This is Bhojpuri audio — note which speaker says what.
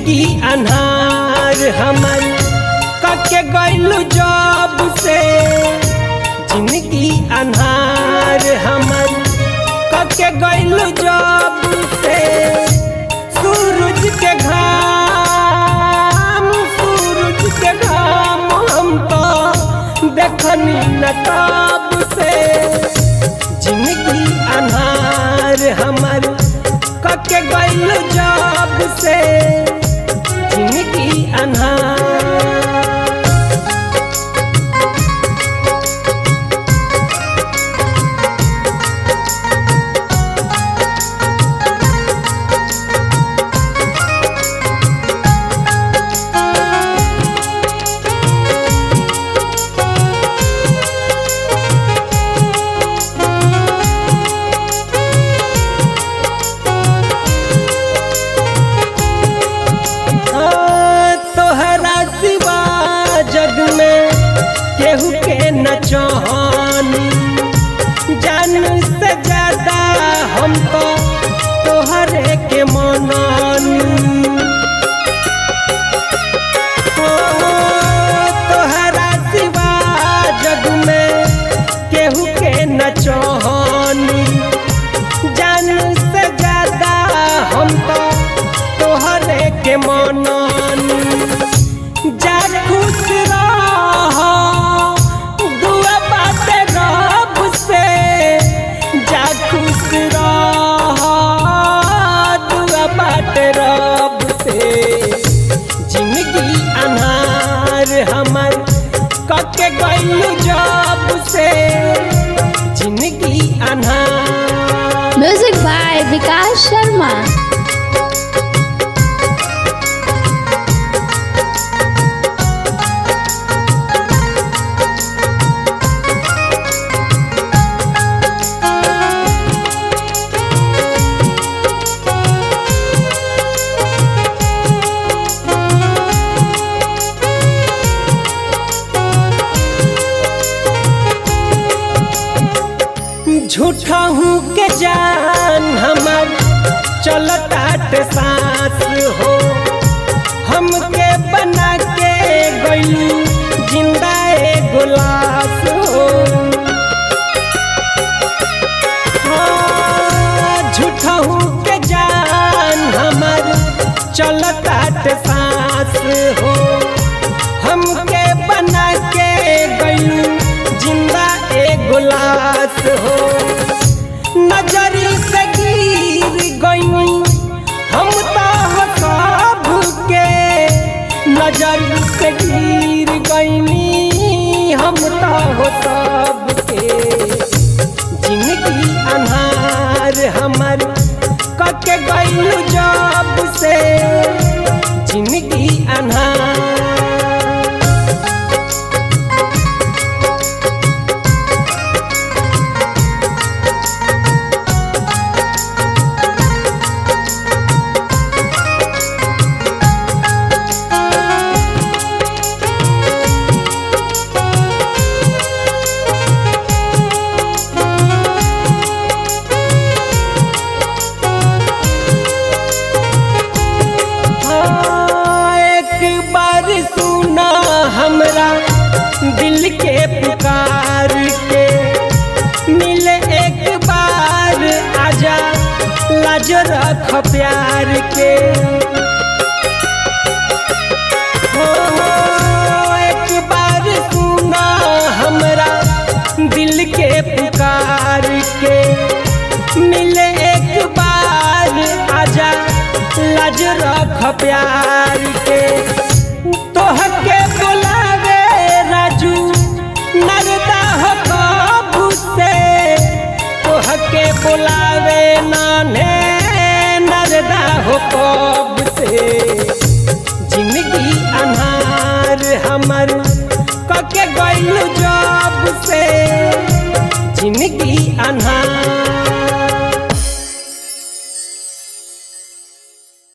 Speaker 1: जिंदगी अनहार हमर कके गइलू जब से जिंदगी अनहार हमर कके गइलू जब से सूरज के घाम सूरज के घाम हम तो देखनी न तब से जिंदगी अनहार हमर कके गइल जब से जिंदगी अनहार हाँ, तोहरा सिवा जग में केहू के न चाहनी जान से ज्यादा हम तो तोहरे के मनानी हाँ, तोहरा सिवा जग में केहू के न चाहनी जान से ज्यादा हम तो तोहरे के मनानी जा खुश रह दुआ बाटे रब से जा खुश रह दुआ बाटे रब से जिंदगी अनहार हमर कके गइल जब से जिंदगी अनहार
Speaker 2: म्यूजिक बाय विकास शर्मा
Speaker 1: झूठा हूँ के जान हमर चलतात सांस हो हमके बना के गइलू जिंदा एगो लाश हो हाँ, झूठा हूँ के जान हमर चलतात सांस हो हमके बना के गइलू जिंदा एगो लाश हो नजरी से गिर गइनी हम तो हो सब के नजरी से गिर गइनी हम तो हो सब के जिंदगी अनहार हमर कके गइल जब से जिंदगी अनहार हाँ, एक बार सुना हमरा दिल के पुकार के मिले एक बार आजा लाज रख प्यार के हो, एक बार सुना हमरा दिल के पुकार के मिले एक बार आजा लाज रख प्यार के तोहके बुलावे राजू नरदा हो कबू से तोहके बुलावे नाने नरदा हो कब से जिंदगी अनहार हमर कके गइल जब से जिंदगी अनहार